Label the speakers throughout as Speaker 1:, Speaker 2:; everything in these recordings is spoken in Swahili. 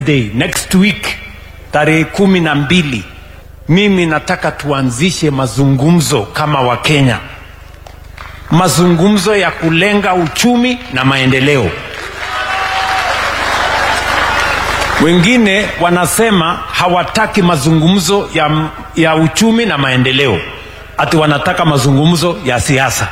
Speaker 1: Day, next week tarehe kumi na mbili mimi nataka tuanzishe mazungumzo kama Wakenya, mazungumzo ya kulenga uchumi na maendeleo. Wengine wanasema hawataki mazungumzo ya, ya uchumi na maendeleo, ati wanataka mazungumzo ya siasa.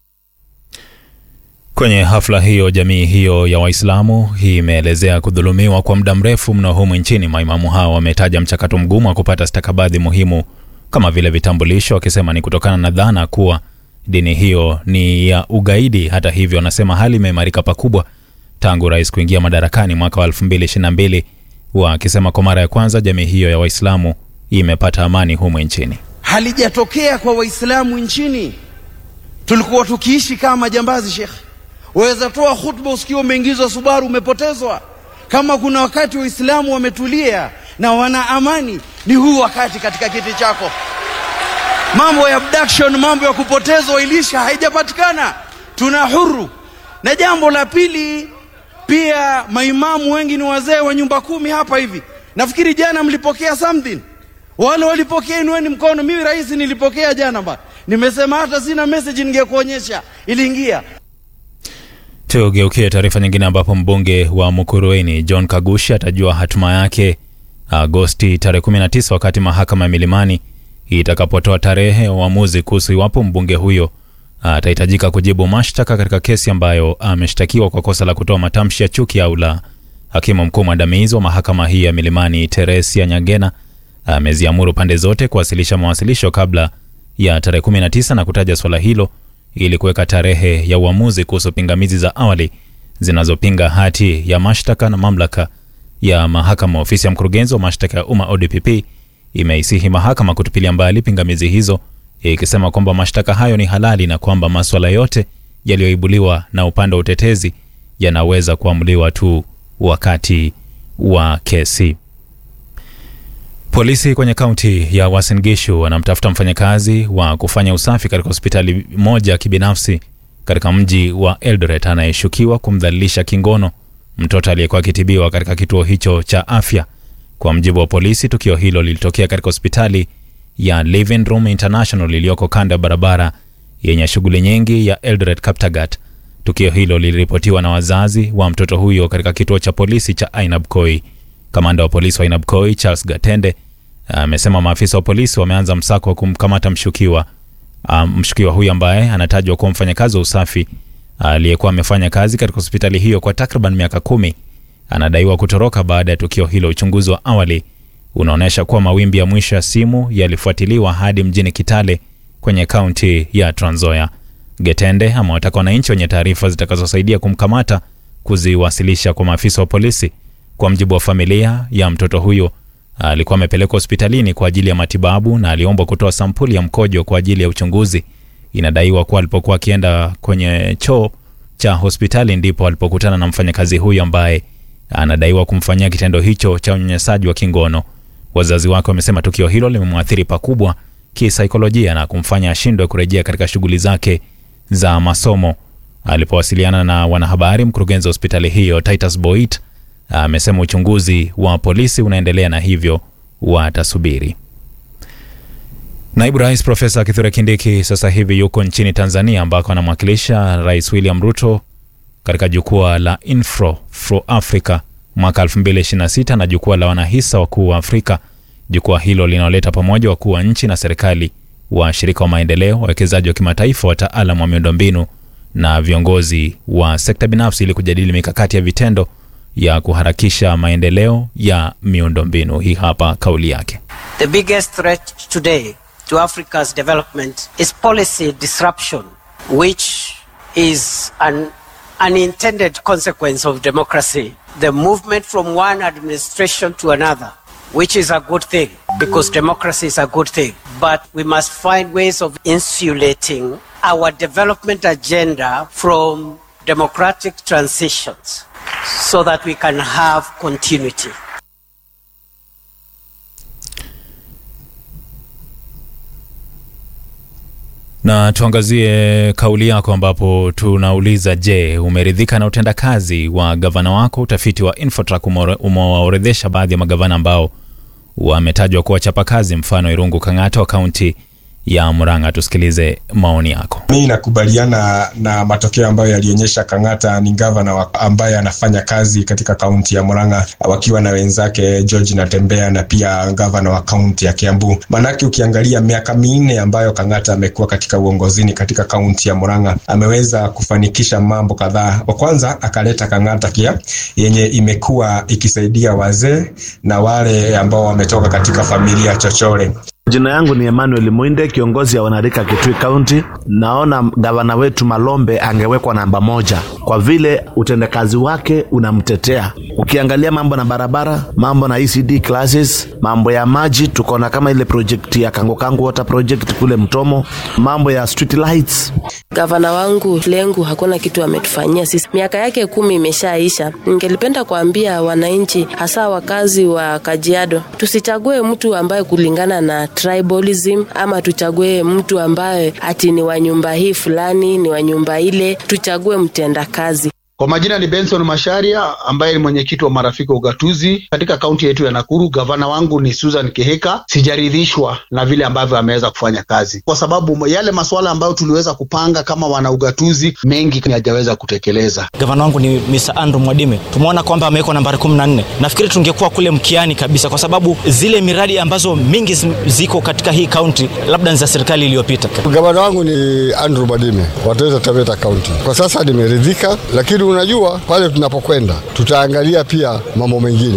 Speaker 2: Kwenye hafla hiyo, jamii hiyo ya Waislamu hii imeelezea kudhulumiwa kwa muda mrefu mno humu nchini. Maimamu hao wametaja mchakato mgumu wa kupata stakabadhi muhimu kama vile vitambulisho, wakisema ni kutokana na dhana kuwa dini hiyo ni ya ugaidi. Hata hivyo, wanasema hali imeimarika pakubwa tangu rais kuingia madarakani mwaka wa 2022 wakisema kwa mara ya kwanza jamii hiyo ya Waislamu imepata amani humu nchini.
Speaker 3: Halijatokea kwa Waislamu nchini. Tulikuwa tukiishi kama majambazi, shekhe. Waweza toa khutba usikiwa umeingizwa Subaru, umepotezwa. Kama kuna wakati Waislamu wametulia na wana amani, ni huu wakati katika kiti chako. Mambo ya abduction, mambo ya kupotezwa ilisha haijapatikana, tuna huru. Na jambo la pili, pia maimamu wengi ni wazee wa nyumba kumi hapa hivi. Nafikiri jana mlipokea something, wale walipokea, inueni mkono. Mimi rais nilipokea jana ba, nimesema hata sina message ningekuonyesha, iliingia.
Speaker 2: Tugeukie taarifa nyingine ambapo mbunge wa Mukurweini John Kagushi atajua hatima yake Agosti tarehe 19 wakati mahakama ya Milimani itakapotoa tarehe ya uamuzi kuhusu iwapo mbunge huyo atahitajika kujibu mashtaka katika kesi ambayo ameshtakiwa kwa kosa la kutoa matamshi ya chuki au la. Hakimu mkuu mwandamizi wa mahakama hii ya Milimani Teresia Nyagena ameziamuru pande zote kuwasilisha mawasilisho kabla ya tarehe 19 na kutaja swala hilo ili kuweka tarehe ya uamuzi kuhusu pingamizi za awali zinazopinga hati ya mashtaka na mamlaka ya mahakama. Ofisi ya mkurugenzi wa mashtaka ya umma ODPP imeisihi mahakama kutupilia mbali pingamizi hizo, ikisema kwamba mashtaka hayo ni halali na kwamba maswala yote yaliyoibuliwa na upande wa utetezi yanaweza kuamuliwa tu wakati wa kesi. Polisi kwenye kaunti ya Uasin Gishu wanamtafuta mfanyakazi wa kufanya usafi katika hospitali moja ya kibinafsi katika mji wa Eldoret anayeshukiwa kumdhalilisha kingono mtoto aliyekuwa akitibiwa katika kituo hicho cha afya. Kwa mjibu wa polisi, tukio hilo lilitokea katika hospitali ya Living Room International iliyoko kando ya barabara yenye shughuli nyingi ya Eldoret Kaptagat. Tukio hilo liliripotiwa na wazazi wa mtoto huyo katika kituo cha polisi cha Ainabkoi. Kamanda wa polisi wa Ainabkoi Charles Gatende amesema maafisa wa polisi wameanza msako wa kumkamata mshukiwa. Um, mshukiwa huyu ambaye anatajwa kuwa mfanyakazi wa usafi aliyekuwa amefanya kazi katika hospitali hiyo kwa takriban miaka kumi anadaiwa kutoroka baada ya tukio hilo. Uchunguzi wa awali unaonyesha kuwa mawimbi ya mwisho ya simu yalifuatiliwa hadi mjini Kitale kwenye kaunti ya Trans Nzoia. Getende amewataka wananchi wenye taarifa zitakazosaidia kumkamata kuziwasilisha kwa maafisa wa polisi. Kwa mjibu wa familia ya mtoto huyo, alikuwa amepelekwa hospitalini kwa ajili ya matibabu na aliombwa kutoa sampuli ya mkojo kwa ajili ya uchunguzi. Inadaiwa kuwa alipokuwa akienda kwenye choo cha hospitali ndipo alipokutana na mfanyakazi huyo ambaye anadaiwa kumfanyia kitendo hicho cha unyanyasaji wa kingono. Wazazi wake wamesema tukio hilo limemwathiri pakubwa kisaikolojia na kumfanya ashindwe kurejea katika shughuli zake za masomo. Alipowasiliana na wanahabari, mkurugenzi wa hospitali hiyo Titus Boit amesema uchunguzi wa polisi unaendelea na hivyo watasubiri. Naibu Rais Profesa Kithure Kindiki sasa hivi yuko nchini Tanzania ambako anamwakilisha Rais William Ruto katika jukwaa la Infro for Africa mwaka 2026 na jukwaa la wanahisa wakuu wa Afrika. Jukwaa hilo linaloleta pamoja wakuu wa nchi na serikali, washirika wa maendeleo, wawekezaji wa kimataifa, wataalamu wa miundombinu na viongozi wa sekta binafsi ili kujadili mikakati ya vitendo ya kuharakisha maendeleo ya miundombinu. Hii hapa kauli yake.
Speaker 4: The biggest threat today to Africa's development is policy disruption, which is an unintended consequence of democracy. The movement from one administration to another, which is a good thing because democracy is a good thing. But we must find ways of insulating our development agenda from democratic transitions so that we can have continuity.
Speaker 2: Na tuangazie kauli yako ambapo tunauliza, je, umeridhika na utendakazi wa gavana wako? Utafiti wa Infotrack umewaorodhesha baadhi ya magavana ambao wametajwa kuwa chapakazi, mfano Irungu Kang'ata wa kaunti ya Murang'a. Tusikilize maoni yako.
Speaker 5: Mi nakubaliana na matokeo ambayo yalionyesha Kang'ata ni gavana ambaye anafanya kazi katika kaunti ya Murang'a wakiwa na wenzake George Natembea na pia gavana wa kaunti ya Kiambu. Manake ukiangalia miaka minne ambayo Kang'ata amekuwa katika uongozini katika kaunti ya Murang'a ameweza kufanikisha mambo kadhaa. Wa kwanza akaleta Kang'ata kia yenye imekuwa ikisaidia wazee na wale ambao wametoka katika familia chochole.
Speaker 6: Jina yangu ni Emmanuel Mwinde, kiongozi ya wanarika Kitui County. Naona gavana wetu Malombe angewekwa namba moja kwa vile utendakazi wake unamtetea. Ukiangalia mambo na barabara, mambo na ECD classes, mambo ya maji, tuko na kama ile project ya Kango Kango water project kule Mtomo, mambo ya street lights.
Speaker 7: Gavana wangu Lengu hakuna kitu ametufanyia sisi, miaka yake kumi imeshaisha. Ningelipenda kuambia wananchi, hasa wakazi wa Kajiado, tusichague mtu ambaye kulingana na tribalism ama tuchague mtu ambaye ati ni wa nyumba hii fulani, ni wa nyumba ile. Tuchague mtendakazi.
Speaker 8: Kwa majina ni Benson Masharia ambaye ni mwenyekiti wa marafiki wa ugatuzi katika kaunti yetu ya Nakuru. Gavana wangu ni Susan Kihika. Sijaridhishwa na vile ambavyo ameweza kufanya kazi, kwa sababu yale masuala ambayo tuliweza kupanga kama wana ugatuzi mengi hajaweza kutekeleza.
Speaker 9: Gavana wangu ni Mr. Andrew Mwadime, tumeona kwamba amewekwa nambari kumi na nne. Nafikiri tungekuwa kule mkiani kabisa, kwa sababu zile miradi ambazo mingi ziko katika hii kaunti labda ni za serikali iliyopita.
Speaker 10: Gavana wangu ni Andrew Mwadime wa Taita Taveta Kaunti. Kwa sasa nimeridhika, lakini unajua pale tunapokwenda tutaangalia pia mambo mengine.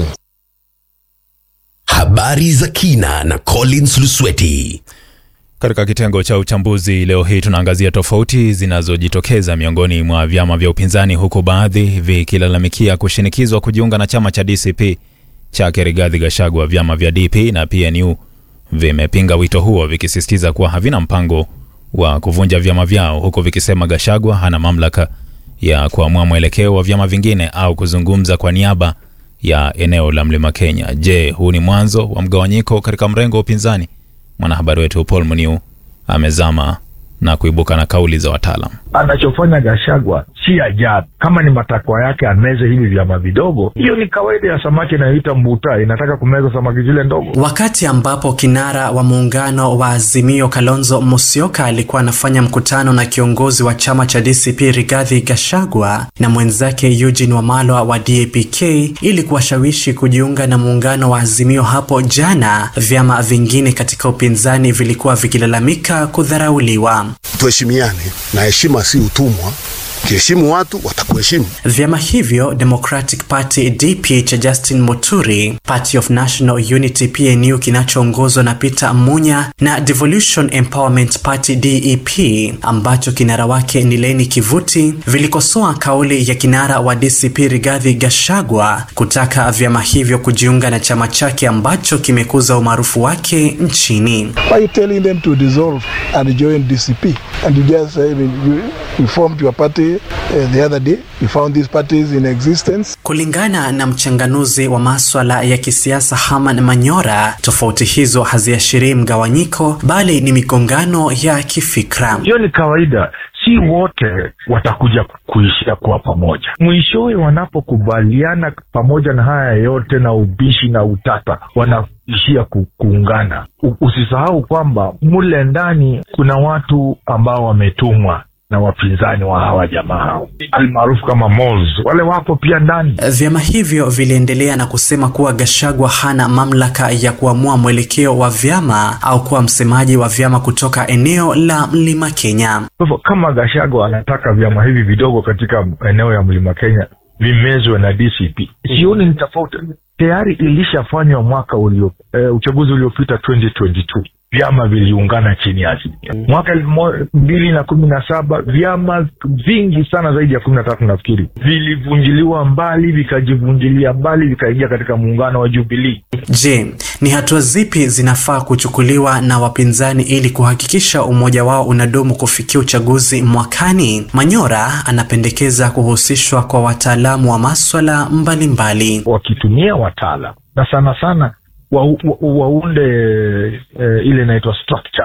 Speaker 11: Habari za kina na Collins Lusweti.
Speaker 2: Katika kitengo cha uchambuzi leo hii tunaangazia tofauti zinazojitokeza miongoni mwa vyama vya upinzani, huku baadhi vikilalamikia kushinikizwa kujiunga na chama cha DCP chake Rigathi Gachagua. Vyama vya DP na PNU vimepinga wito huo, vikisisitiza kuwa havina mpango wa kuvunja vyama vyao, huku vikisema Gachagua hana mamlaka ya kuamua mwelekeo wa vyama vingine au kuzungumza kwa niaba ya eneo la Mlima Kenya. Je, huu ni mwanzo wa mgawanyiko katika mrengo wa upinzani? Mwanahabari wetu Paul Muniu amezama na kuibuka na kauli za wataalam.
Speaker 12: Anachofanya Gashagwa si ajabu. Kama ni matakwa yake ameze hivi vyama vidogo, hiyo ni kawaida ya samaki inayoita mbuta, inataka kumeza samaki zile ndogo.
Speaker 13: Wakati ambapo kinara wa muungano wa Azimio Kalonzo Musyoka alikuwa anafanya mkutano na kiongozi wa chama cha DCP Rigathi Gachagua na mwenzake Eugene Wamalwa wa DAP-K ili kuwashawishi kujiunga na muungano wa Azimio hapo jana, vyama vingine katika upinzani vilikuwa vikilalamika kudharauliwa.
Speaker 10: Tuheshimiane na heshima si utumwa. Ukiheshimu watu watakuheshimu.
Speaker 13: Vyama hivyo Democratic Party DP cha Justin Muturi, Party of National Unity PNU kinachoongozwa na Peter Munya na Devolution Empowerment Party DEP ambacho kinara wake ni Leni Kivuti vilikosoa kauli ya kinara wa DCP Rigathi Gachagua kutaka vyama hivyo kujiunga na chama chake ambacho kimekuza umaarufu wake nchini.
Speaker 14: Why are you telling them to dissolve and join DCP and you just say you, you formed your party uh, the other day you found these parties in existence.
Speaker 13: Kulingana na mchanganuzi wa maswala ya kisiasa Herman Manyora, tofauti hizo haziashirii mgawanyiko bali ni migongano ya kifikra.
Speaker 12: Hiyo ni kawaida, si wote watakuja kuishia kuwa pamoja. Mwishowe wanapokubaliana pamoja na haya yote na ubishi na utata, wanaishia ku, kuungana. U, usisahau kwamba mule ndani kuna watu ambao wametumwa na wapinzani wa hawa jamaa hao almaarufu kama Mols, wale wapo pia ndani.
Speaker 13: Vyama hivyo viliendelea na kusema kuwa Gachagua hana mamlaka ya kuamua mwelekeo wa vyama au kuwa msemaji wa vyama kutoka eneo la Mlima Kenya.
Speaker 12: Kwa hivyo kama Gachagua anataka vyama hivi vidogo katika eneo ya Mlima Kenya vimezwe na DCP, sioni ni tofauti. Tayari ilishafanywa mwaka ulio eh, uchaguzi uliopita 2022 vyama viliungana chini ya Azimio. Mwaka elfu mbili na kumi na saba vyama vingi sana zaidi ya kumi na tatu nafikiri vilivunjiliwa mbali, vikajivunjilia mbali, vikaingia katika muungano wa Jubilii.
Speaker 13: Je, ni hatua zipi zinafaa kuchukuliwa na wapinzani ili kuhakikisha umoja wao unadumu kufikia uchaguzi mwakani? Manyora anapendekeza kuhusishwa kwa wataalamu wa maswala mbalimbali,
Speaker 12: wakitumia wataalam na sana sana waunde wa, wa, e, ile inaitwa structures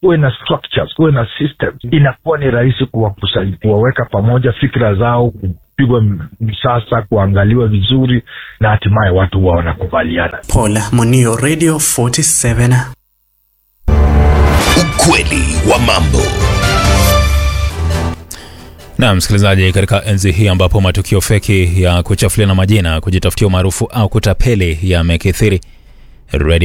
Speaker 12: kuwe na structures kuwe na systems inakuwa ni rahisi kuwakusanya kuwaweka pamoja fikra zao kupigwa m- msasa kuangaliwa vizuri na hatimaye watu huwa wanakubaliana
Speaker 13: Paul Munio, Radio 47.
Speaker 11: Ukweli wa mambo.
Speaker 2: Na msikilizaji, katika enzi hii ambapo matukio feki ya kuchafuliana majina, kujitafutia umaarufu au kutapeli yamekithiri, Radio